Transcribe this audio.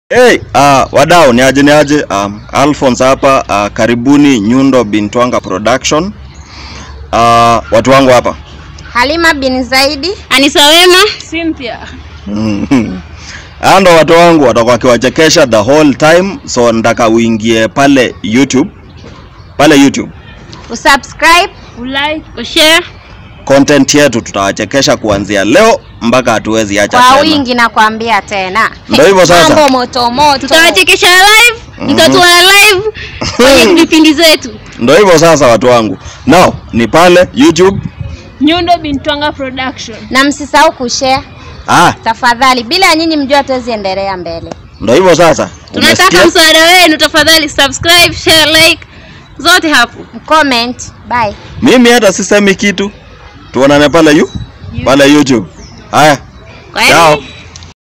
Hey, uh, wadau ni aje ni aje um, Alphonse hapa uh, karibuni Nyundo Bintwanga Production. Uh, watu wangu hapa Halima bin Zaidi. Anisa Wema, Cynthia. Hao ndo watu wangu watakuwa wakiwachekesha the whole time, so nataka uingie pale YouTube, pale YouTube Usubscribe. Ulike, ushare. content yetu tutawachekesha kuanzia leo mpaka hatuwezi acha Kwa tena. wingi na kuambia tena. Ndio hivyo sasa. Mambo moto moto. Tutawachekesha live, mtatuona live kwenye vipindi zetu. Ndio hivyo sasa watu wangu. Now ni pale YouTube. Nyundo Bintwanga Production. Na msisahau kushare Ah, tafadhali. Bila ya nyinyi mjua hatuwezi endelea mbele. ndio hivyo sasa. Tunataka Umesikia? msaada wenu, tafadhali subscribe, share, like zote hapo. Comment. Bye. Mimi hata sisemi kitu. Tuonane pale yu pale YouTube. Haya. Kwa Ciao. hiyo